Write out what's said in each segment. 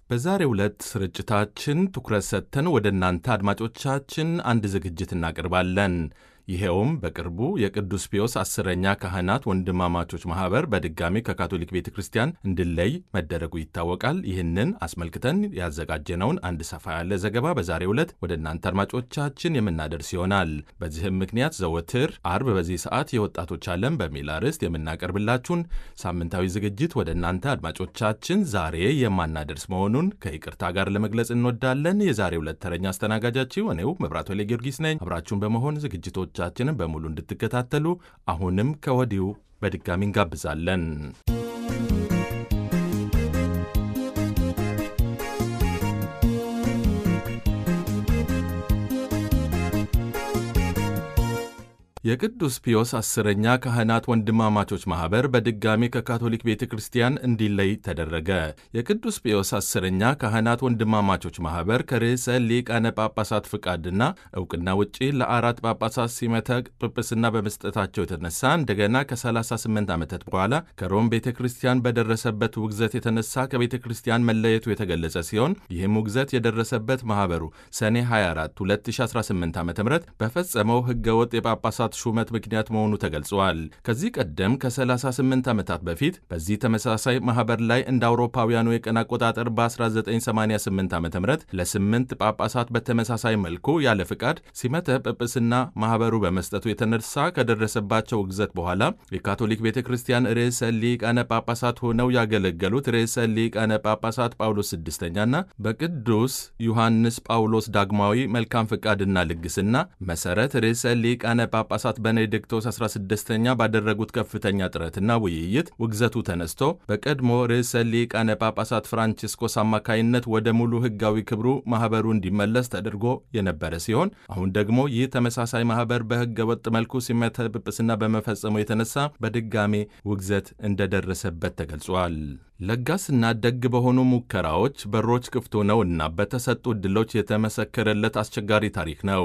በዛሬው ዕለት ስርጭታችን ትኩረት ሰጥተን ወደ እናንተ አድማጮቻችን አንድ ዝግጅት እናቀርባለን። ይኸውም በቅርቡ የቅዱስ ፒዮስ አስረኛ ካህናት ወንድማማቾች ማኅበር በድጋሚ ከካቶሊክ ቤተ ክርስቲያን እንዲለይ መደረጉ ይታወቃል። ይህንን አስመልክተን ያዘጋጀነውን አንድ ሰፋ ያለ ዘገባ በዛሬው ዕለት ወደ እናንተ አድማጮቻችን የምናደርስ ይሆናል። በዚህም ምክንያት ዘወትር አርብ በዚህ ሰዓት የወጣቶች ዓለም በሚል አርዕስት የምናቀርብላችሁን ሳምንታዊ ዝግጅት ወደ እናንተ አድማጮቻችን ዛሬ የማናደርስ መሆኑን ከይቅርታ ጋር ለመግለጽ እንወዳለን። የዛሬው ዕለት ተረኛ አስተናጋጃችሁ እኔው መብራቱ ኃይለ ጊዮርጊስ ነኝ። አብራችሁን በመሆን ዝግጅቶች ቻችንን በሙሉ እንድትከታተሉ አሁንም ከወዲሁ በድጋሚ እንጋብዛለን። የቅዱስ ፒዮስ አስረኛ ካህናት ወንድማማቾች ማኅበር በድጋሚ ከካቶሊክ ቤተ ክርስቲያን እንዲለይ ተደረገ። የቅዱስ ፒዮስ አስረኛ ካህናት ወንድማማቾች ማኅበር ከርዕሰ ሊቃነ ጳጳሳት ፍቃድና ዕውቅና ውጪ ለአራት ጳጳሳት ሲመተ ጵጵስና በመስጠታቸው የተነሳ እንደገና ከ38 ዓመታት በኋላ ከሮም ቤተ ክርስቲያን በደረሰበት ውግዘት የተነሳ ከቤተ ክርስቲያን መለየቱ የተገለጸ ሲሆን ይህም ውግዘት የደረሰበት ማኅበሩ ሰኔ 24 2018 ዓ ም በፈጸመው ሕገወጥ የጳጳሳት ሹመት ምክንያት መሆኑ ተገልጿል። ከዚህ ቀደም ከ38 ዓመታት በፊት በዚህ ተመሳሳይ ማኅበር ላይ እንደ አውሮፓውያኑ የቀን አቆጣጠር በ1988 ዓ ም ለስምንት ጳጳሳት በተመሳሳይ መልኩ ያለ ፍቃድ ሲመተ ጵጵስና ማኅበሩ በመስጠቱ የተነሳ ከደረሰባቸው ውግዘት በኋላ የካቶሊክ ቤተ ክርስቲያን ርዕሰ ሊቃነ ጳጳሳት ሆነው ያገለገሉት ርዕሰ ሊቃነ ጳጳሳት ጳውሎስ ስድስተኛና በቅዱስ ዮሐንስ ጳውሎስ ዳግማዊ መልካም ፍቃድና ልግስና መሠረት ርዕሰ ሊቃነ ጳጳሳት ቤኔዲክቶስ 16ኛ ባደረጉት ከፍተኛ ጥረትና ውይይት ውግዘቱ ተነስቶ በቀድሞ ርዕሰ ሊቃነ ጳጳሳት ፍራንቺስኮስ አማካይነት ወደ ሙሉ ሕጋዊ ክብሩ ማኅበሩ እንዲመለስ ተደርጎ የነበረ ሲሆን አሁን ደግሞ ይህ ተመሳሳይ ማኅበር በሕገ ወጥ መልኩ ሲመተ ጵጵስና በመፈጸሙ የተነሳ በድጋሜ ውግዘት እንደደረሰበት ተገልጿል። ለጋስና ደግ በሆኑ ሙከራዎች በሮች ክፍት ሆነው እና በተሰጡ ዕድሎች የተመሰከረለት አስቸጋሪ ታሪክ ነው።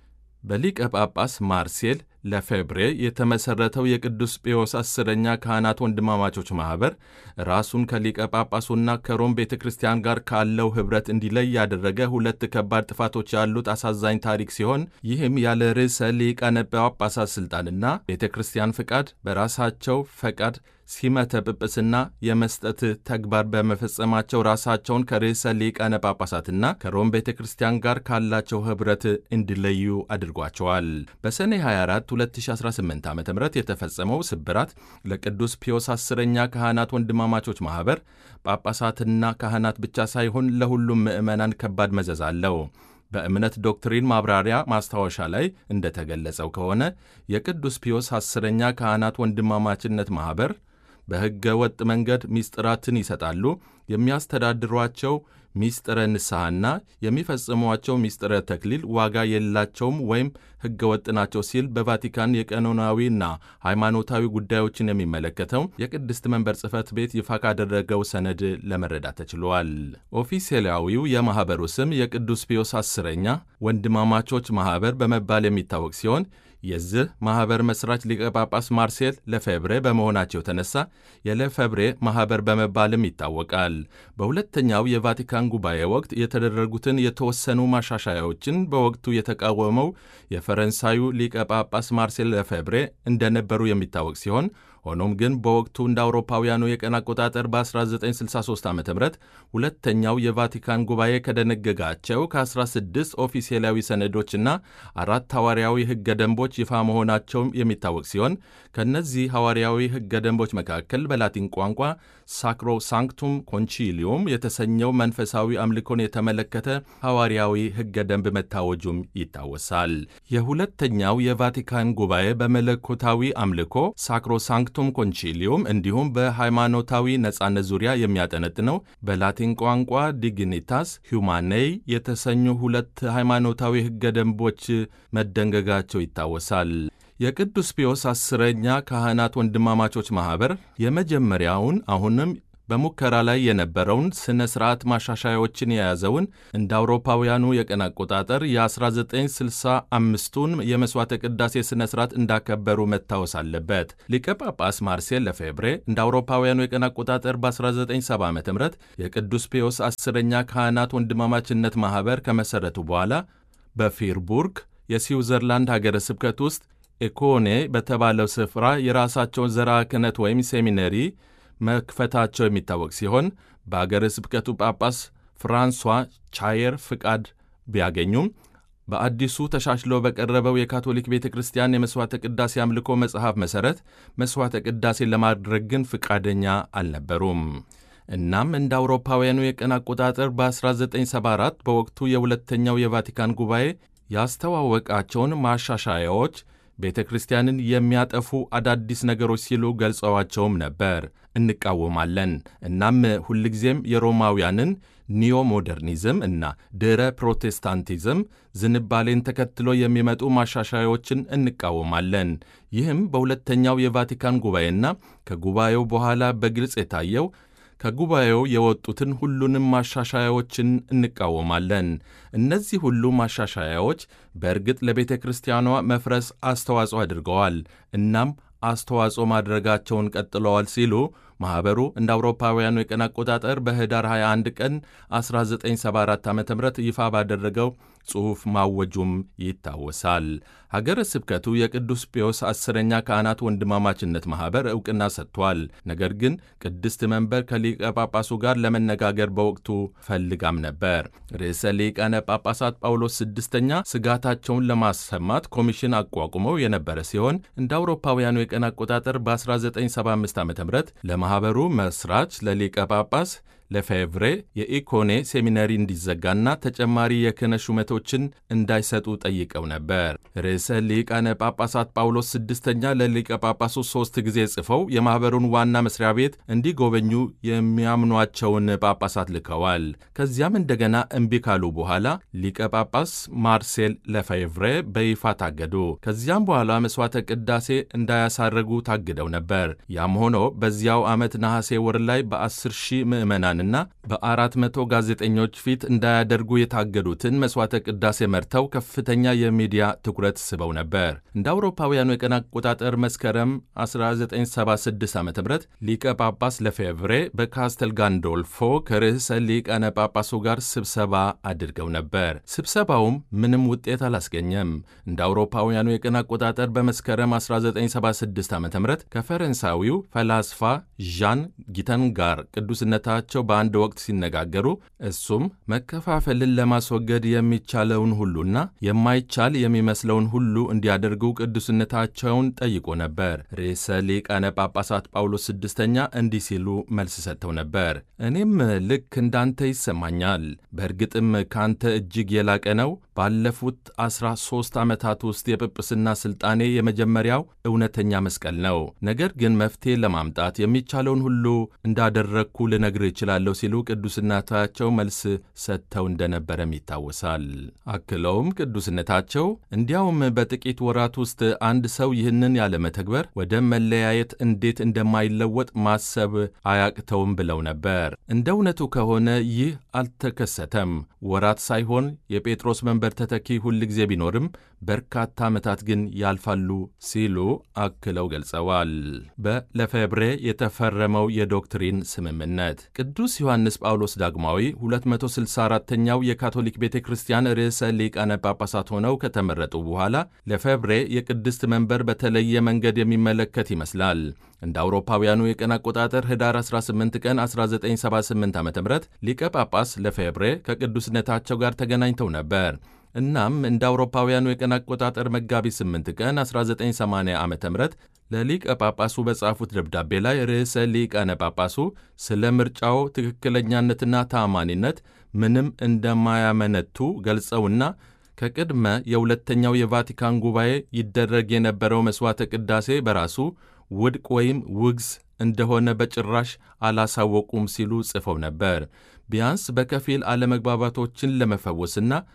በሊቀ ጳጳስ ማርሴል ለፌብሬ የተመሠረተው የቅዱስ ጴዎስ አስረኛ ካህናት ወንድማማቾች ማኅበር ራሱን ከሊቀ ጳጳሱና ከሮም ቤተ ክርስቲያን ጋር ካለው ኅብረት እንዲለይ ያደረገ ሁለት ከባድ ጥፋቶች ያሉት አሳዛኝ ታሪክ ሲሆን ይህም ያለ ርዕሰ ሊቃነ ጳጳሳት ሥልጣንና ቤተ ክርስቲያን ፍቃድ በራሳቸው ፈቃድ ሲመተ ጵጵስና የመስጠት ተግባር በመፈጸማቸው ራሳቸውን ከርዕሰ ሊቃነ ጳጳሳትና ከሮም ቤተ ክርስቲያን ጋር ካላቸው ኅብረት እንዲለዩ አድርጓቸዋል። በሰኔ 24 2018 ዓ ም የተፈጸመው ስብራት ለቅዱስ ፒዮስ አስረኛ ካህናት ወንድማማቾች ማኅበር ጳጳሳትና ካህናት ብቻ ሳይሆን ለሁሉም ምዕመናን ከባድ መዘዝ አለው። በእምነት ዶክትሪን ማብራሪያ ማስታወሻ ላይ እንደተገለጸው ከሆነ የቅዱስ ፒዮስ አስረኛ ካህናት ወንድማማችነት ማኅበር በሕገ ወጥ መንገድ ሚስጥራትን ይሰጣሉ። የሚያስተዳድሯቸው ሚስጥረ ንስሐና የሚፈጽሟቸው ሚስጥረ ተክሊል ዋጋ የላቸውም ወይም ሕገ ወጥ ናቸው ሲል በቫቲካን የቀኖናዊና ሃይማኖታዊ ጉዳዮችን የሚመለከተው የቅድስት መንበር ጽሕፈት ቤት ይፋ ካደረገው ሰነድ ለመረዳት ተችሏል። ኦፊሴላዊው የማኅበሩ ስም የቅዱስ ፒዮስ አስረኛ ወንድማማቾች ማኅበር በመባል የሚታወቅ ሲሆን የዚህ ማኅበር መሥራች ሊቀ ጳጳስ ማርሴል ለፌብሬ በመሆናቸው የተነሳ የለፌብሬ ማኅበር በመባልም ይታወቃል። በሁለተኛው የቫቲካን ጉባኤ ወቅት የተደረጉትን የተወሰኑ ማሻሻያዎችን በወቅቱ የተቃወመው የፈረንሳዩ ሊቀ ጳጳስ ማርሴል ለፌብሬ እንደነበሩ የሚታወቅ ሲሆን ሆኖም ግን በወቅቱ እንደ አውሮፓውያኑ የቀን አቆጣጠር በ1963 ዓ ም ሁለተኛው የቫቲካን ጉባኤ ከደነገጋቸው ከ16 ኦፊሴላዊ ሰነዶችና አራት ሐዋርያዊ ሕገ ደንቦች ይፋ መሆናቸውም የሚታወቅ ሲሆን ከእነዚህ ሐዋርያዊ ሕገ ደንቦች መካከል በላቲን ቋንቋ ሳክሮ ሳንክቱም ኮንቺሊዮም የተሰኘው መንፈሳዊ አምልኮን የተመለከተ ሐዋርያዊ ሕገ ደንብ መታወጁም ይታወሳል። የሁለተኛው የቫቲካን ጉባኤ በመለኮታዊ አምልኮ ሳክሮ ሳንክቱም ኮንቺሊዮም እንዲሁም በሃይማኖታዊ ነጻነት ዙሪያ የሚያጠነጥነው በላቲን ቋንቋ ዲግኒታስ ሁማኔይ የተሰኙ ሁለት ሃይማኖታዊ ሕገ ደንቦች መደንገጋቸው ይታወሳል። የቅዱስ ፒዮስ አስረኛ ካህናት ወንድማማቾች ማኅበር የመጀመሪያውን አሁንም በሙከራ ላይ የነበረውን ሥነ ሥርዓት ማሻሻያዎችን የያዘውን እንደ አውሮፓውያኑ የቀን አቆጣጠር የ1965ቱን የመሥዋዕተ ቅዳሴ ሥነ ሥርዓት እንዳከበሩ መታወስ አለበት። ሊቀ ጳጳስ ማርሴል ለፌብሬ እንደ አውሮፓውያኑ የቀን አቆጣጠር በ1970 ዓ ም የቅዱስ ፒዮስ አስረኛ ካህናት ወንድማማችነት ማኅበር ከመሠረቱ በኋላ በፊርቡርግ የስዊዘርላንድ ሀገረ ስብከት ውስጥ ኤኮኔ በተባለው ስፍራ የራሳቸውን ዘርዓ ክህነት ወይም ሴሚነሪ መክፈታቸው የሚታወቅ ሲሆን በአገረ ስብከቱ ጳጳስ ፍራንሷ ቻየር ፍቃድ ቢያገኙም በአዲሱ ተሻሽሎ በቀረበው የካቶሊክ ቤተ ክርስቲያን የመሥዋዕተ ቅዳሴ አምልኮ መጽሐፍ መሠረት መሥዋዕተ ቅዳሴን ለማድረግ ግን ፍቃደኛ አልነበሩም። እናም እንደ አውሮፓውያኑ የቀን አቆጣጠር በ1974 በወቅቱ የሁለተኛው የቫቲካን ጉባኤ ያስተዋወቃቸውን ማሻሻያዎች ቤተ ክርስቲያንን የሚያጠፉ አዳዲስ ነገሮች ሲሉ ገልጸዋቸውም ነበር። እንቃወማለን። እናም ሁልጊዜም የሮማውያንን ኒዮ ሞደርኒዝም እና ድረ ፕሮቴስታንቲዝም ዝንባሌን ተከትሎ የሚመጡ ማሻሻያዎችን እንቃወማለን። ይህም በሁለተኛው የቫቲካን ጉባኤና ከጉባኤው በኋላ በግልጽ የታየው ከጉባኤው የወጡትን ሁሉንም ማሻሻያዎችን እንቃወማለን። እነዚህ ሁሉ ማሻሻያዎች በእርግጥ ለቤተ ክርስቲያኗ መፍረስ አስተዋጽኦ አድርገዋል፣ እናም አስተዋጽኦ ማድረጋቸውን ቀጥለዋል ሲሉ ማኅበሩ እንደ አውሮፓውያኑ የቀን አቆጣጠር በኅዳር 21 ቀን 1974 ዓ ም ይፋ ባደረገው ጽሑፍ ማወጁም ይታወሳል። ሀገረ ስብከቱ የቅዱስ ፒዮስ አስረኛ ካህናት ወንድማማችነት ማኅበር ዕውቅና ሰጥቷል። ነገር ግን ቅድስት መንበር ከሊቀ ጳጳሱ ጋር ለመነጋገር በወቅቱ ፈልጋም ነበር። ርዕሰ ሊቃነ ጳጳሳት ጳውሎስ ስድስተኛ ስጋታቸውን ለማሰማት ኮሚሽን አቋቁመው የነበረ ሲሆን እንደ አውሮፓውያኑ የቀን አቆጣጠር በ1975 ዓ ም ለማኅበሩ መስራች ለሊቀ ጳጳስ ለፌቭሬ የኢኮኔ ሴሚነሪ እንዲዘጋና ተጨማሪ የክህነት ሹመቶችን እንዳይሰጡ ጠይቀው ነበር። ርዕሰ ሊቃነ ጳጳሳት ጳውሎስ ስድስተኛ ለሊቀ ጳጳሱ ሦስት ጊዜ ጽፈው የማኅበሩን ዋና መስሪያ ቤት እንዲጎበኙ የሚያምኗቸውን ጳጳሳት ልከዋል። ከዚያም እንደገና እምቢ ካሉ በኋላ ሊቀ ጳጳስ ማርሴል ለፌቭሬ በይፋ ታገዱ። ከዚያም በኋላ መሥዋዕተ ቅዳሴ እንዳያሳረጉ ታግደው ነበር። ያም ሆኖ በዚያው ዓመት ነሐሴ ወር ላይ በ10 ሺህ ምዕመናን ና በአራት መቶ ጋዜጠኞች ፊት እንዳያደርጉ የታገዱትን መሥዋዕተ ቅዳሴ መርተው ከፍተኛ የሚዲያ ትኩረት ስበው ነበር። እንደ አውሮፓውያኑ የቀን አቆጣጠር መስከረም 1976 ዓ ም ሊቀ ጳጳስ ለፌቭሬ በካስተል ጋንዶልፎ ከርዕሰ ሊቃነ ጳጳሱ ጋር ስብሰባ አድርገው ነበር። ስብሰባውም ምንም ውጤት አላስገኘም። እንደ አውሮፓውያኑ የቀን አቆጣጠር በመስከረም 1976 ዓ ም ከፈረንሳዊው ፈላስፋ ዣን ጊተን ጋር ቅዱስነታቸው በአንድ ወቅት ሲነጋገሩ እሱም መከፋፈልን ለማስወገድ የሚቻለውን ሁሉና የማይቻል የሚመስለውን ሁሉ እንዲያደርጉ ቅዱስነታቸውን ጠይቆ ነበር። ርዕሰ ሊቃነ ጳጳሳት ጳውሎስ ስድስተኛ እንዲህ ሲሉ መልስ ሰጥተው ነበር። እኔም ልክ እንዳንተ ይሰማኛል። በእርግጥም ካንተ እጅግ የላቀ ነው። ባለፉት አስራ ሦስት ዓመታት ውስጥ የጵጵስና ሥልጣኔ የመጀመሪያው እውነተኛ መስቀል ነው። ነገር ግን መፍትሔ ለማምጣት የሚቻለውን ሁሉ እንዳደረግኩ ልነግር እችላለሁ ሲሉ ቅዱስነታቸው መልስ ሰጥተው እንደነበረም ይታወሳል። አክለውም ቅዱስነታቸው እንዲያውም በጥቂት ወራት ውስጥ አንድ ሰው ይህንን ያለመተግበር ወደ መለያየት እንዴት እንደማይለወጥ ማሰብ አያቅተውም ብለው ነበር። እንደ እውነቱ ከሆነ ይህ አልተከሰተም። ወራት ሳይሆን የጴጥሮስ መንበር ተተኪ ሁል ጊዜ ቢኖርም በርካታ ዓመታት ግን ያልፋሉ ሲሉ አክለው ገልጸዋል። በለፌብሬ የተፈረመው የዶክትሪን ስምምነት ቅዱስ ዮሐንስ ጳውሎስ ዳግማዊ 264ኛው የካቶሊክ ቤተ ክርስቲያን ርዕሰ ሊቃነ ጳጳሳት ሆነው ከተመረጡ በኋላ ለፌብሬ የቅድስት መንበር በተለየ መንገድ የሚመለከት ይመስላል። እንደ አውሮፓውያኑ የቀን አቆጣጠር ህዳር 18 ቀን 1978 ዓ ም ሊቀ ጳጳስ ለፌብሬ ከቅዱስነታቸው ጋር ተገናኝተው ነበር። እናም እንደ አውሮፓውያኑ የቀን አቆጣጠር መጋቢት 8 ቀን 1980 ዓ ም ለሊቀ ጳጳሱ በጻፉት ደብዳቤ ላይ ርዕሰ ሊቃነ ጳጳሱ ስለ ምርጫው ትክክለኛነትና ተአማኒነት ምንም እንደማያመነቱ ገልጸውና ከቅድመ የሁለተኛው የቫቲካን ጉባኤ ይደረግ የነበረው መሥዋዕተ ቅዳሴ በራሱ ውድቅ ወይም ውግዝ እንደሆነ በጭራሽ አላሳወቁም ሲሉ ጽፈው ነበር። ቢያንስ በከፊል አለመግባባቶችን ለመፈወስና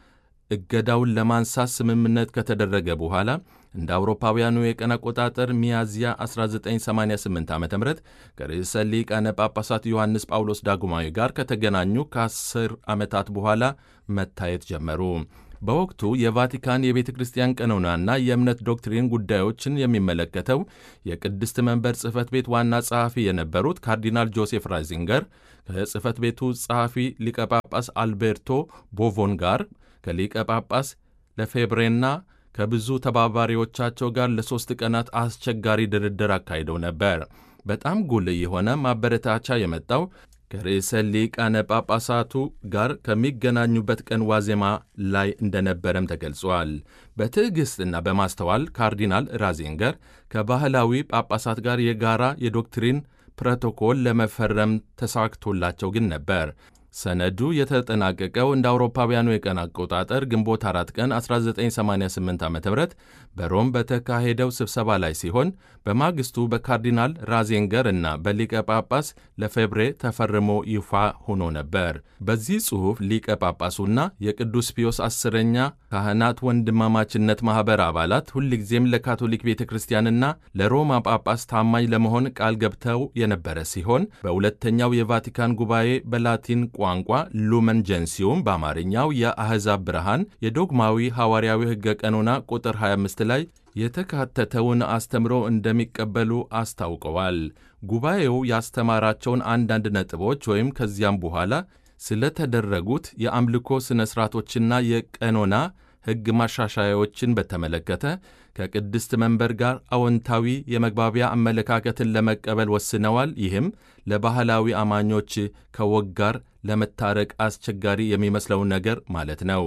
እገዳውን ለማንሳት ስምምነት ከተደረገ በኋላ እንደ አውሮፓውያኑ የቀን አቆጣጠር ሚያዝያ 1988 ዓ ም ከርዕሰ ሊቃነ ጳጳሳት ዮሐንስ ጳውሎስ ዳግማዊ ጋር ከተገናኙ ከ10 ዓመታት በኋላ መታየት ጀመሩ። በወቅቱ የቫቲካን የቤተ ክርስቲያን ቀኖናና የእምነት ዶክትሪን ጉዳዮችን የሚመለከተው የቅድስት መንበር ጽሕፈት ቤት ዋና ጸሐፊ የነበሩት ካርዲናል ጆሴፍ ራይዚንገር ከጽሕፈት ቤቱ ጸሐፊ ሊቀ ጳጳስ አልቤርቶ ቦቮን ጋር ከሊቀ ጳጳስ ለፌብሬና ከብዙ ተባባሪዎቻቸው ጋር ለሦስት ቀናት አስቸጋሪ ድርድር አካሂደው ነበር። በጣም ጉልህ የሆነ ማበረታቻ የመጣው ከርዕሰ ሊቃነ ጳጳሳቱ ጋር ከሚገናኙበት ቀን ዋዜማ ላይ እንደነበረም ተገልጿል። በትዕግሥትና በማስተዋል ካርዲናል ራዚንገር ከባህላዊ ጳጳሳት ጋር የጋራ የዶክትሪን ፕሮቶኮል ለመፈረም ተሳክቶላቸው ግን ነበር። ሰነዱ የተጠናቀቀው እንደ አውሮፓውያኑ የቀን አቆጣጠር ግንቦት አራት ቀን 1988 ዓ ም በሮም በተካሄደው ስብሰባ ላይ ሲሆን በማግስቱ በካርዲናል ራዜንገር እና በሊቀ ጳጳስ ለፌብሬ ተፈርሞ ይፋ ሆኖ ነበር። በዚህ ጽሑፍ ሊቀ ጳጳሱና የቅዱስ ፒዮስ አስረኛ ካህናት ወንድማማችነት ማኅበር አባላት ሁልጊዜም ለካቶሊክ ቤተ ክርስቲያንና ለሮማ ጳጳስ ታማኝ ለመሆን ቃል ገብተው የነበረ ሲሆን በሁለተኛው የቫቲካን ጉባኤ በላቲን ቋንቋ ሉመን ጀንሲዩም በአማርኛው የአሕዛብ ብርሃን የዶግማዊ ሐዋርያዊ ሕገ ቀኖና ቁጥር 25 ላይ የተካተተውን አስተምሮ እንደሚቀበሉ አስታውቀዋል። ጉባኤው ያስተማራቸውን አንዳንድ ነጥቦች ወይም ከዚያም በኋላ ስለተደረጉት የአምልኮ ሥነ ሥርዓቶችና የቀኖና ሕግ ማሻሻያዎችን በተመለከተ ከቅድስት መንበር ጋር አዎንታዊ የመግባቢያ አመለካከትን ለመቀበል ወስነዋል። ይህም ለባህላዊ አማኞች ከወግ ጋር ለመታረቅ አስቸጋሪ የሚመስለውን ነገር ማለት ነው።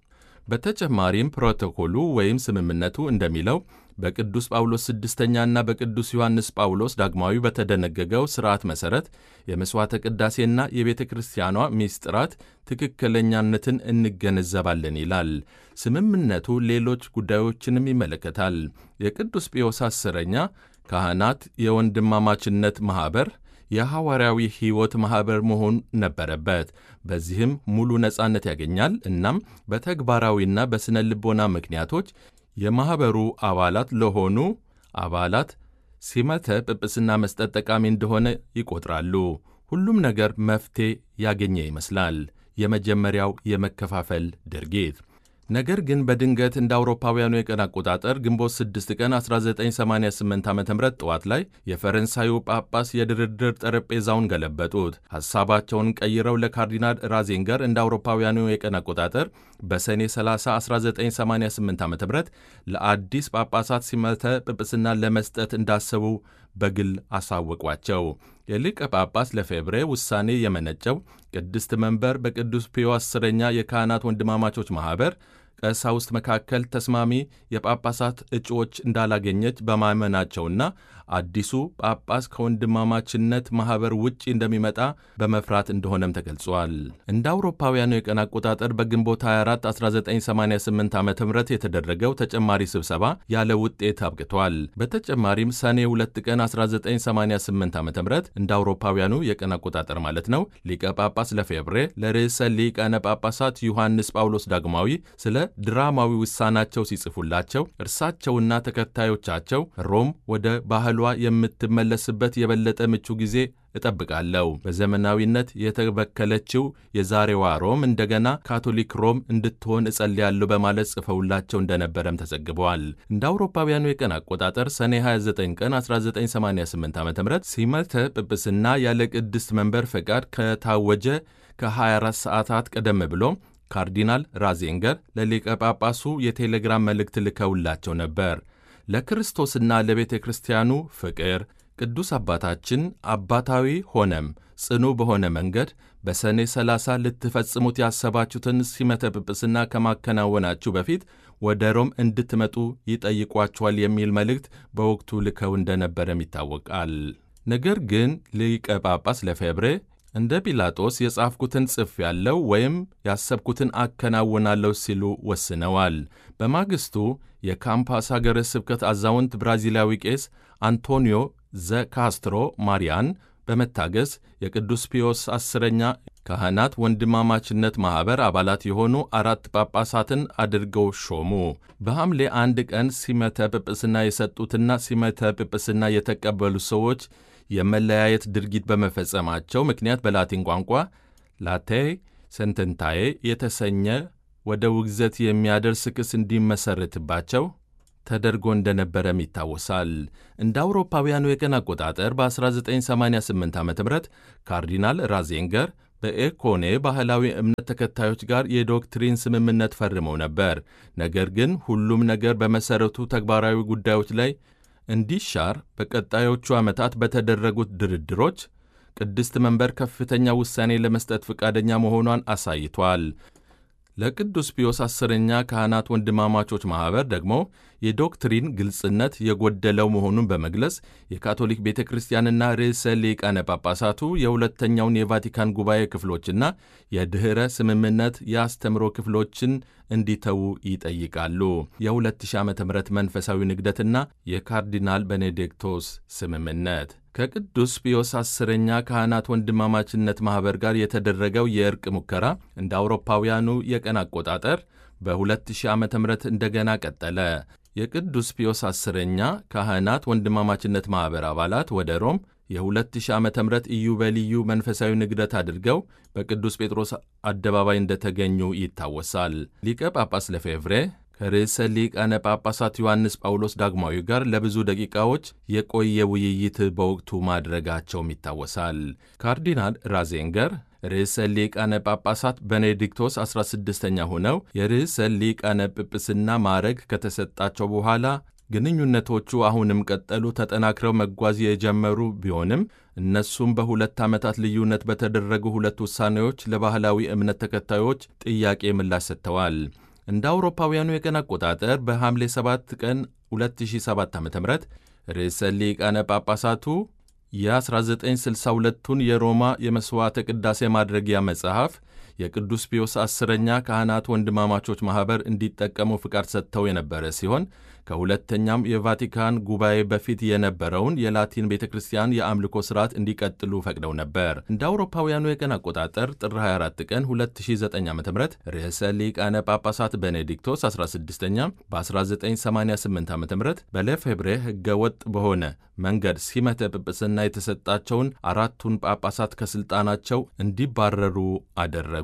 በተጨማሪም ፕሮቶኮሉ ወይም ስምምነቱ እንደሚለው በቅዱስ ጳውሎስ ስድስተኛና በቅዱስ ዮሐንስ ጳውሎስ ዳግማዊ በተደነገገው ሥርዓት መሠረት የመሥዋዕተ ቅዳሴና የቤተ ክርስቲያኗ ሚስጥራት ትክክለኛነትን እንገነዘባለን ይላል። ስምምነቱ ሌሎች ጉዳዮችንም ይመለከታል። የቅዱስ ጴዎስ አስረኛ ካህናት የወንድማማችነት ማኅበር የሐዋርያዊ ሕይወት ማኅበር መሆን ነበረበት። በዚህም ሙሉ ነጻነት ያገኛል። እናም በተግባራዊና በሥነ ልቦና ምክንያቶች የማኅበሩ አባላት ለሆኑ አባላት ሲመተ ጵጵስና መስጠት ጠቃሚ እንደሆነ ይቆጥራሉ። ሁሉም ነገር መፍትሔ ያገኘ ይመስላል። የመጀመሪያው የመከፋፈል ድርጊት ነገር ግን በድንገት እንደ አውሮፓውያኑ የቀን አቆጣጠር ግንቦት 6 ቀን 1988 ዓ ም ጠዋት ላይ የፈረንሳዩ ጳጳስ የድርድር ጠረጴዛውን ገለበጡት። ሐሳባቸውን ቀይረው ለካርዲናል ራዜንገር እንደ አውሮፓውያኑ የቀን አቆጣጠር በሰኔ 30 1988 ዓ ም ለአዲስ ጳጳሳት ሲመተ ጵጵስና ለመስጠት እንዳሰቡ በግል አሳወቋቸው። የሊቀ ጳጳስ ለፌብሬ ውሳኔ የመነጨው ቅድስት መንበር በቅዱስ ፒዮ አስረኛ የካህናት ወንድማማቾች ማኅበር ቀሳውስት መካከል ተስማሚ የጳጳሳት እጩዎች እንዳላገኘች በማመናቸውና አዲሱ ጳጳስ ከወንድማማችነት ማኅበር ውጭ እንደሚመጣ በመፍራት እንደሆነም ተገልጿል። እንደ አውሮፓውያኑ የቀን አቆጣጠር በግንቦት 24 1988 ዓ ም የተደረገው ተጨማሪ ስብሰባ ያለ ውጤት አብቅቷል። በተጨማሪም ሰኔ 2 ቀን 1988 ዓ ም እንደ አውሮፓውያኑ የቀን አቆጣጠር ማለት ነው ሊቀ ጳጳስ ለፌብሬ ለርዕሰ ሊቃነ ጳጳሳት ዮሐንስ ጳውሎስ ዳግማዊ ስለ ድራማዊ ውሳናቸው ሲጽፉላቸው እርሳቸውና ተከታዮቻቸው ሮም ወደ ባህሏ የምትመለስበት የበለጠ ምቹ ጊዜ እጠብቃለሁ። በዘመናዊነት የተበከለችው የዛሬዋ ሮም እንደገና ካቶሊክ ሮም እንድትሆን እጸልያለሁ በማለት ጽፈውላቸው እንደነበረም ተዘግበዋል። እንደ አውሮፓውያኑ የቀን አቆጣጠር ሰኔ 29 ቀን 1988 ዓ ም ሲመተ ጵጵስና ያለ ቅድስት መንበር ፈቃድ ከታወጀ ከ24 ሰዓታት ቀደም ብሎ ካርዲናል ራዜንገር ለሊቀ ጳጳሱ የቴሌግራም መልእክት ልከውላቸው ነበር። ለክርስቶስና ለቤተ ክርስቲያኑ ፍቅር ቅዱስ አባታችን አባታዊ ሆነም ጽኑ በሆነ መንገድ በሰኔ 30 ልትፈጽሙት ያሰባችሁትን ሲመተ ጵጵስና ከማከናወናችሁ በፊት ወደ ሮም እንድትመጡ ይጠይቋችኋል የሚል መልእክት በወቅቱ ልከው እንደነበረም ይታወቃል። ነገር ግን ሊቀ ጳጳስ ለፌብሬ እንደ ጲላጦስ የጻፍኩትን ጽፍ ያለው ወይም ያሰብኩትን አከናውናለሁ ሲሉ ወስነዋል። በማግስቱ የካምፓስ ሀገረ ስብከት አዛውንት ብራዚላዊ ቄስ አንቶኒዮ ዘ ካስትሮ ማሪያን በመታገዝ የቅዱስ ፒዮስ አስረኛ ካህናት ወንድማማችነት ማኅበር አባላት የሆኑ አራት ጳጳሳትን አድርገው ሾሙ። በሐምሌ አንድ ቀን ሲመተ ጵጵስና የሰጡትና ሲመተ ጵጵስና የተቀበሉ ሰዎች የመለያየት ድርጊት በመፈጸማቸው ምክንያት በላቲን ቋንቋ ላቴይ ሰንተንታዬ የተሰኘ ወደ ውግዘት የሚያደርስ ክስ እንዲመሠረትባቸው ተደርጎ እንደነበረም ይታወሳል። እንደ አውሮፓውያኑ የቀን አቆጣጠር በ1988 ዓ ም ካርዲናል ራዜንገር በኤኮኔ ባህላዊ እምነት ተከታዮች ጋር የዶክትሪን ስምምነት ፈርመው ነበር። ነገር ግን ሁሉም ነገር በመሠረቱ ተግባራዊ ጉዳዮች ላይ እንዲሻር በቀጣዮቹ ዓመታት በተደረጉት ድርድሮች ቅድስት መንበር ከፍተኛ ውሳኔ ለመስጠት ፈቃደኛ መሆኗን አሳይቷል። ለቅዱስ ፒዮስ አስረኛ ካህናት ወንድማማቾች ማኅበር ደግሞ የዶክትሪን ግልጽነት የጎደለው መሆኑን በመግለጽ የካቶሊክ ቤተ ክርስቲያንና ርዕሰ ሊቃነ ጳጳሳቱ የሁለተኛውን የቫቲካን ጉባኤ ክፍሎችና የድኅረ ስምምነት የአስተምሮ ክፍሎችን እንዲተዉ ይጠይቃሉ። የ2000 ዓ ም መንፈሳዊ ንግደትና የካርዲናል ቤኔዲክቶስ ስምምነት ከቅዱስ ፒዮስ አስረኛ ካህናት ወንድማማችነት ማኅበር ጋር የተደረገው የእርቅ ሙከራ እንደ አውሮፓውያኑ የቀን አቆጣጠር በ2000 ዓ ም እንደገና ቀጠለ። የቅዱስ ፒዮስ አስረኛ ካህናት ወንድማማችነት ማኅበር አባላት ወደ ሮም የ2000 ዓ ም ኢዮቤልዩ መንፈሳዊ ንግደት አድርገው በቅዱስ ጴጥሮስ አደባባይ እንደተገኙ ይታወሳል። ሊቀ ጳጳስ ለፌቭሬ ከርዕሰ ሊቃነ ጳጳሳት ዮሐንስ ጳውሎስ ዳግማዊ ጋር ለብዙ ደቂቃዎች የቆየ ውይይት በወቅቱ ማድረጋቸውም ይታወሳል። ካርዲናል ራዜንገር ርዕሰ ሊቃነ ጳጳሳት ቤኔዲክቶስ 16ኛ ሆነው የርዕሰ ሊቃነ ጵጵስና ማዕረግ ከተሰጣቸው በኋላ ግንኙነቶቹ አሁንም ቀጠሉ፣ ተጠናክረው መጓዝ የጀመሩ ቢሆንም እነሱም በሁለት ዓመታት ልዩነት በተደረጉ ሁለት ውሳኔዎች ለባህላዊ እምነት ተከታዮች ጥያቄ ምላሽ ሰጥተዋል። እንደ አውሮፓውያኑ የቀን አቆጣጠር በሐምሌ 7 ቀን 2007 ዓ ም ርዕሰ ሊቃነ ጳጳሳቱ የ1962ቱን የሮማ የመሥዋዕተ ቅዳሴ ማድረጊያ መጽሐፍ የቅዱስ ፒዮስ አስረኛ ካህናት ወንድማማቾች ማኅበር እንዲጠቀሙ ፍቃድ ሰጥተው የነበረ ሲሆን ከሁለተኛም የቫቲካን ጉባኤ በፊት የነበረውን የላቲን ቤተ ክርስቲያን የአምልኮ ሥርዓት እንዲቀጥሉ ፈቅደው ነበር። እንደ አውሮፓውያኑ የቀን አቆጣጠር ጥር 24 ቀን 2009 ዓ ም ርዕሰ ሊቃነ ጳጳሳት ቤኔዲክቶስ 16ኛ በ1988 ዓ ም በሌፌብሬ ሕገወጥ በሆነ መንገድ ሲመተ ጵጵስና የተሰጣቸውን አራቱን ጳጳሳት ከሥልጣናቸው እንዲባረሩ አደረጉ።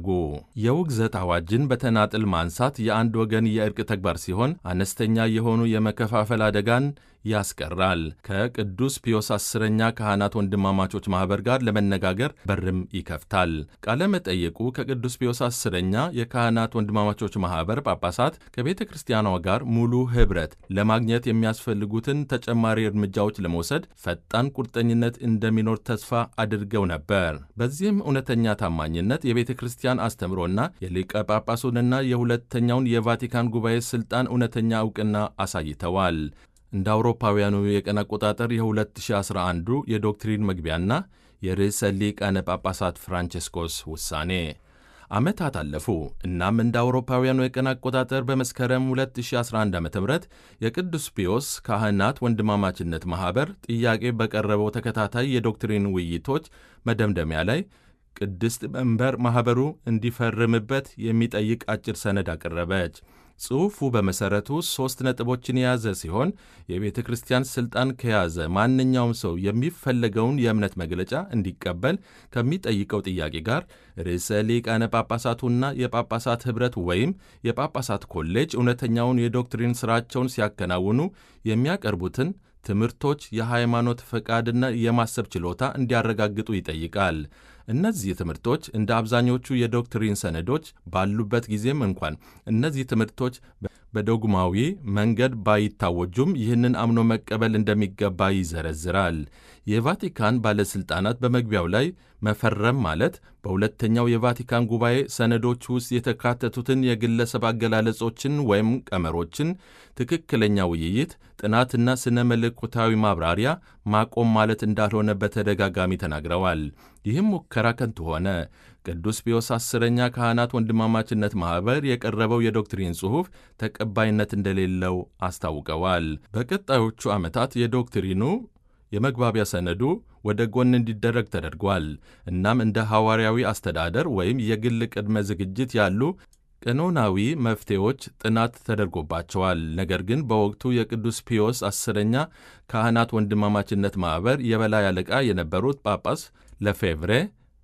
የውግዘት አዋጅን በተናጥል ማንሳት የአንድ ወገን የእርቅ ተግባር ሲሆን አነስተኛ የሆኑ የመከፋፈል አደጋን ያስቀራል። ከቅዱስ ፒዮስ አስረኛ ካህናት ወንድማማቾች ማኅበር ጋር ለመነጋገር በርም ይከፍታል። ቃለ መጠየቁ ከቅዱስ ፒዮስ አስረኛ የካህናት ወንድማማቾች ማኅበር ጳጳሳት ከቤተ ክርስቲያኗ ጋር ሙሉ ኅብረት ለማግኘት የሚያስፈልጉትን ተጨማሪ እርምጃዎች ለመውሰድ ፈጣን ቁርጠኝነት እንደሚኖር ተስፋ አድርገው ነበር። በዚህም እውነተኛ ታማኝነት የቤተ ክርስቲያን አስተምሮና የሊቀ ጳጳሱንና የሁለተኛውን የቫቲካን ጉባኤ ሥልጣን እውነተኛ ዕውቅና አሳይተዋል። እንደ አውሮፓውያኑ የቀን አቆጣጠር የ2011 የዶክትሪን መግቢያና የርዕሰ ሊቃነ ጳጳሳት ፍራንቼስኮስ ውሳኔ ዓመታት አለፉ። እናም እንደ አውሮፓውያኑ የቀን አቆጣጠር በመስከረም 2011 ዓ ም የቅዱስ ፒዮስ ካህናት ወንድማማችነት ማኅበር ጥያቄ በቀረበው ተከታታይ የዶክትሪን ውይይቶች መደምደሚያ ላይ ቅድስት መንበር ማኅበሩ እንዲፈርምበት የሚጠይቅ አጭር ሰነድ አቀረበች። ጽሑፉ በመሠረቱ ሦስት ነጥቦችን የያዘ ሲሆን የቤተ ክርስቲያን ሥልጣን ከያዘ ማንኛውም ሰው የሚፈለገውን የእምነት መግለጫ እንዲቀበል ከሚጠይቀው ጥያቄ ጋር ርዕሰ ሊቃነ ጳጳሳቱና የጳጳሳት ኅብረት ወይም የጳጳሳት ኮሌጅ እውነተኛውን የዶክትሪን ሥራቸውን ሲያከናውኑ የሚያቀርቡትን ትምህርቶች የሃይማኖት ፈቃድና የማሰብ ችሎታ እንዲያረጋግጡ ይጠይቃል። እነዚህ ትምህርቶች እንደ አብዛኞቹ የዶክትሪን ሰነዶች ባሉበት ጊዜም እንኳን እነዚህ ትምህርቶች በዶግማዊ መንገድ ባይታወጁም ይህንን አምኖ መቀበል እንደሚገባ ይዘረዝራል። የቫቲካን ባለሥልጣናት በመግቢያው ላይ መፈረም ማለት በሁለተኛው የቫቲካን ጉባኤ ሰነዶች ውስጥ የተካተቱትን የግለሰብ አገላለጾችን ወይም ቀመሮችን ትክክለኛ ውይይት፣ ጥናትና ስነ መለኮታዊ ማብራሪያ ማቆም ማለት እንዳልሆነ በተደጋጋሚ ተናግረዋል። ይህም ሙከራ ከንቱ ሆነ። ቅዱስ ፒዮስ አስረኛ ካህናት ወንድማማችነት ማኅበር የቀረበው የዶክትሪን ጽሑፍ ተቀባይነት እንደሌለው አስታውቀዋል። በቀጣዮቹ ዓመታት የዶክትሪኑ የመግባቢያ ሰነዱ ወደ ጎን እንዲደረግ ተደርጓል። እናም እንደ ሐዋርያዊ አስተዳደር ወይም የግል ቅድመ ዝግጅት ያሉ ቀኖናዊ መፍትሄዎች ጥናት ተደርጎባቸዋል። ነገር ግን በወቅቱ የቅዱስ ፒዮስ አስረኛ ካህናት ወንድማማችነት ማኅበር የበላይ አለቃ የነበሩት ጳጳስ ለፌቭሬ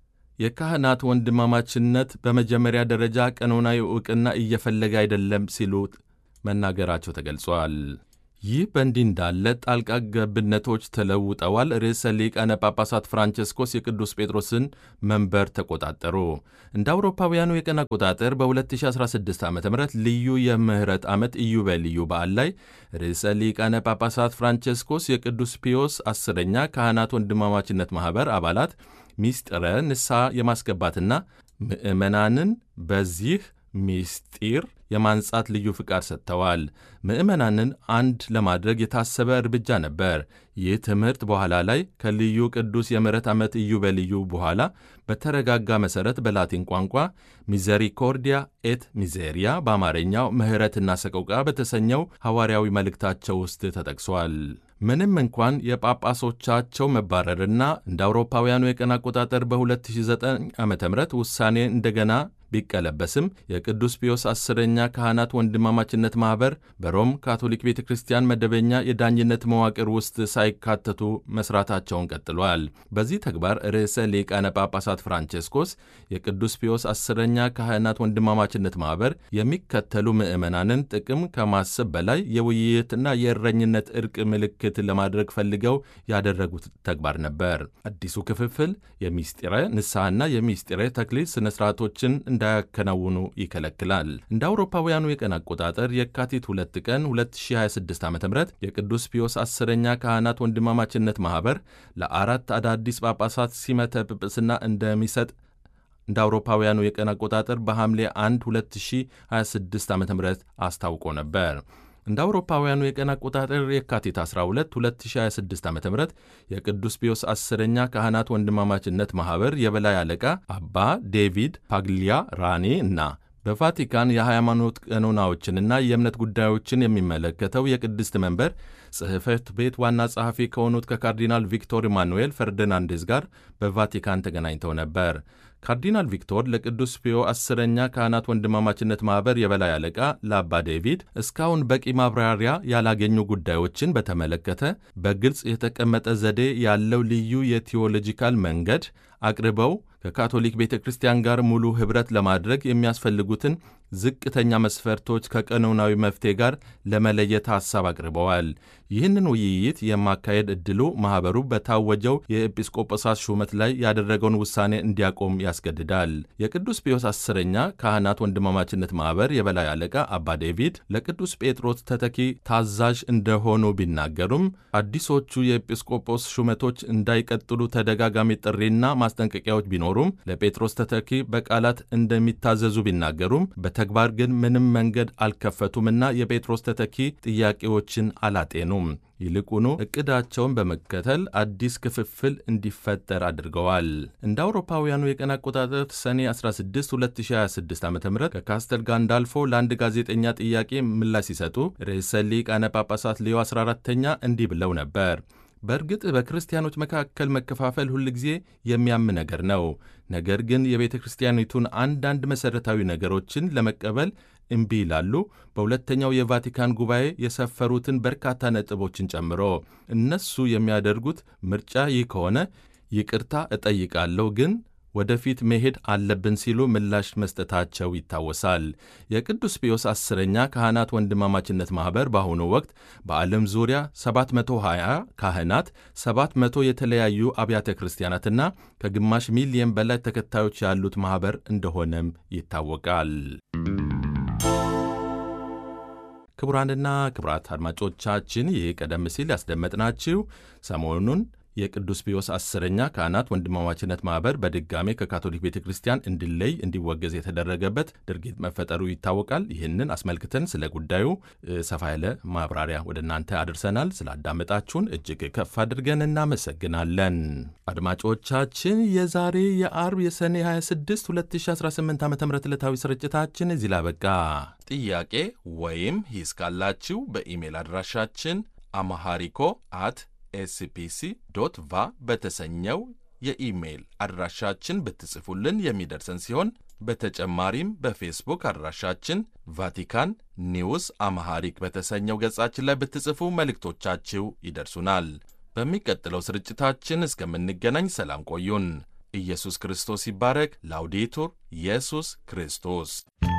የካህናት ወንድማማችነት በመጀመሪያ ደረጃ ቀኖናዊ ዕውቅና እየፈለገ አይደለም ሲሉ መናገራቸው ተገልጿል። ይህ በእንዲህ እንዳለ ጣልቃ ገብነቶች ተለውጠዋል። ርዕሰ ሊቃነ ጳጳሳት ፍራንቸስኮስ የቅዱስ ጴጥሮስን መንበር ተቆጣጠሩ። እንደ አውሮፓውያኑ የቀን አቆጣጠር በ2016 ዓ ም ልዩ የምህረት ዓመት ኢዮቤልዩ በዓል ላይ ርዕሰ ሊቃነ ጳጳሳት ፍራንቸስኮስ የቅዱስ ፒዮስ አስረኛ ካህናት ወንድማማችነት ማኅበር አባላት ሚስጥረ ንስሐ የማስገባትና ምዕመናንን በዚህ ሚስጢር የማንጻት ልዩ ፍቃድ ሰጥተዋል። ምዕመናንን አንድ ለማድረግ የታሰበ እርምጃ ነበር። ይህ ትምህርት በኋላ ላይ ከልዩ ቅዱስ የምሕረት ዓመት ኢዮቤልዩ በኋላ በተረጋጋ መሠረት በላቲን ቋንቋ ሚዘሪኮርዲያ ኤት ሚዜሪያ በአማርኛው ምሕረትና ሰቆቃ በተሰኘው ሐዋርያዊ መልእክታቸው ውስጥ ተጠቅሷል። ምንም እንኳን የጳጳሶቻቸው መባረርና እንደ አውሮፓውያኑ የቀን አቆጣጠር በ2009 ዓ ም ውሳኔ እንደገና ቢቀለበስም የቅዱስ ፒዮስ አስረኛ ካህናት ወንድማማችነት ማኅበር በሮም ካቶሊክ ቤተ ክርስቲያን መደበኛ የዳኝነት መዋቅር ውስጥ ሳይካተቱ መስራታቸውን ቀጥሏል። በዚህ ተግባር ርዕሰ ሊቃነ ጳጳሳት ፍራንቼስኮስ የቅዱስ ፒዮስ አስረኛ ካህናት ወንድማማችነት ማኅበር የሚከተሉ ምዕመናንን ጥቅም ከማሰብ በላይ የውይይትና የእረኝነት እርቅ ምልክት ለማድረግ ፈልገው ያደረጉት ተግባር ነበር። አዲሱ ክፍፍል የሚስጢረ ንስሐና የሚስጢረ ተክሊል ሥነ ሥርዓቶችን እንዳያከናውኑ ይከለክላል። እንደ አውሮፓውያኑ የቀን አቆጣጠር የካቲት ሁለት ቀን 2026 ዓ ም የቅዱስ ፒዮስ አስረኛ ካህናት ወንድማማችነት ማኅበር ለአራት አዳዲስ ጳጳሳት ሲመተ ጵጵስና እንደሚሰጥ እንደ አውሮፓውያኑ የቀን አቆጣጠር በሐምሌ 1 2026 ዓ ም አስታውቆ ነበር። እንደ አውሮፓውያኑ የቀን አቆጣጠር የካቲት 12 2026 ዓ ም የቅዱስ ፒዮስ አስረኛ ካህናት ወንድማማችነት ማኅበር የበላይ አለቃ አባ ዴቪድ ፓግሊያ ራኔ እና በቫቲካን የሃይማኖት ቀኖናዎችንና የእምነት ጉዳዮችን የሚመለከተው የቅድስት መንበር ጽሕፈት ቤት ዋና ጸሐፊ ከሆኑት ከካርዲናል ቪክቶር ኢማኑኤል ፈርዲናንዴዝ ጋር በቫቲካን ተገናኝተው ነበር። ካርዲናል ቪክቶር ለቅዱስ ፒዮ አስረኛ ካህናት ወንድማማችነት ማኅበር የበላይ አለቃ ለአባ ዴቪድ እስካሁን በቂ ማብራሪያ ያላገኙ ጉዳዮችን በተመለከተ በግልጽ የተቀመጠ ዘዴ ያለው ልዩ የቴዎሎጂካል መንገድ አቅርበው ከካቶሊክ ቤተ ክርስቲያን ጋር ሙሉ ኅብረት ለማድረግ የሚያስፈልጉትን ዝቅተኛ መስፈርቶች ከቀኖናዊ መፍትሄ ጋር ለመለየት ሐሳብ አቅርበዋል። ይህንን ውይይት የማካሄድ ዕድሉ ማኅበሩ በታወጀው የኤጲስቆጶሳት ሹመት ላይ ያደረገውን ውሳኔ እንዲያቆም ያስገድዳል። የቅዱስ ፒዮስ አስረኛ ካህናት ወንድማማችነት ማኅበር የበላይ አለቃ አባ ዴቪድ ለቅዱስ ጴጥሮስ ተተኪ ታዛዥ እንደሆኑ ቢናገሩም አዲሶቹ የኤጲስቆጶስ ሹመቶች እንዳይቀጥሉ ተደጋጋሚ ጥሪና ማስጠንቀቂያዎች ቢኖሩም ለጴጥሮስ ተተኪ በቃላት እንደሚታዘዙ ቢናገሩም በተግባር ግን ምንም መንገድ አልከፈቱምና የጴጥሮስ ተተኪ ጥያቄዎችን አላጤኑም። ይልቁኑ እቅዳቸውን በመከተል አዲስ ክፍፍል እንዲፈጠር አድርገዋል። እንደ አውሮፓውያኑ የቀን አቆጣጠር ሰኔ 16 2026 ዓ ም ከካስተል ጋንዳልፎ ለአንድ ጋዜጠኛ ጥያቄ ምላሽ ሲሰጡ ርዕሰ ሊቃነ ጳጳሳት ሌዮ 14ተኛ እንዲህ ብለው ነበር። በእርግጥ በክርስቲያኖች መካከል መከፋፈል ሁልጊዜ የሚያም ነገር ነው። ነገር ግን የቤተ ክርስቲያኒቱን አንዳንድ መሠረታዊ ነገሮችን ለመቀበል እምቢ ይላሉ። በሁለተኛው የቫቲካን ጉባኤ የሰፈሩትን በርካታ ነጥቦችን ጨምሮ እነሱ የሚያደርጉት ምርጫ ይህ ከሆነ ይቅርታ እጠይቃለሁ ግን ወደፊት መሄድ አለብን ሲሉ ምላሽ መስጠታቸው ይታወሳል። የቅዱስ ፒዮስ አስረኛ ካህናት ወንድማማችነት ማኅበር በአሁኑ ወቅት በዓለም ዙሪያ 720 ካህናት፣ 700 የተለያዩ አብያተ ክርስቲያናትና ከግማሽ ሚሊየን በላይ ተከታዮች ያሉት ማኅበር እንደሆነም ይታወቃል። ክቡራንና ክቡራት አድማጮቻችን ይህ ቀደም ሲል ያስደመጥናችሁ ሰሞኑን የቅዱስ ፒዮስ አስረኛ ካህናት ወንድማማችነት ማኅበር በድጋሜ ከካቶሊክ ቤተ ክርስቲያን እንዲለይ እንዲወገዝ የተደረገበት ድርጊት መፈጠሩ ይታወቃል። ይህንን አስመልክተን ስለ ጉዳዩ ሰፋ ያለ ማብራሪያ ወደ እናንተ አድርሰናል። ስላዳመጣችሁን እጅግ ከፍ አድርገን እናመሰግናለን። አድማጮቻችን የዛሬ የአርብ የሰኔ 26 2018 ዓ ም ዕለታዊ ስርጭታችን እዚህ ላበቃ። ጥያቄ ወይም ሂስ ካላችሁ በኢሜል አድራሻችን አማሃሪኮ አት ኤስፒሲ ዶት ቫ በተሰኘው የኢሜይል አድራሻችን ብትጽፉልን የሚደርሰን ሲሆን በተጨማሪም በፌስቡክ አድራሻችን ቫቲካን ኒውስ አማሃሪክ በተሰኘው ገጻችን ላይ ብትጽፉ መልእክቶቻችሁ ይደርሱናል። በሚቀጥለው ስርጭታችን እስከምንገናኝ ሰላም ቆዩን። ኢየሱስ ክርስቶስ ይባረክ። ላውዴቱር ኢየሱስ ክርስቶስ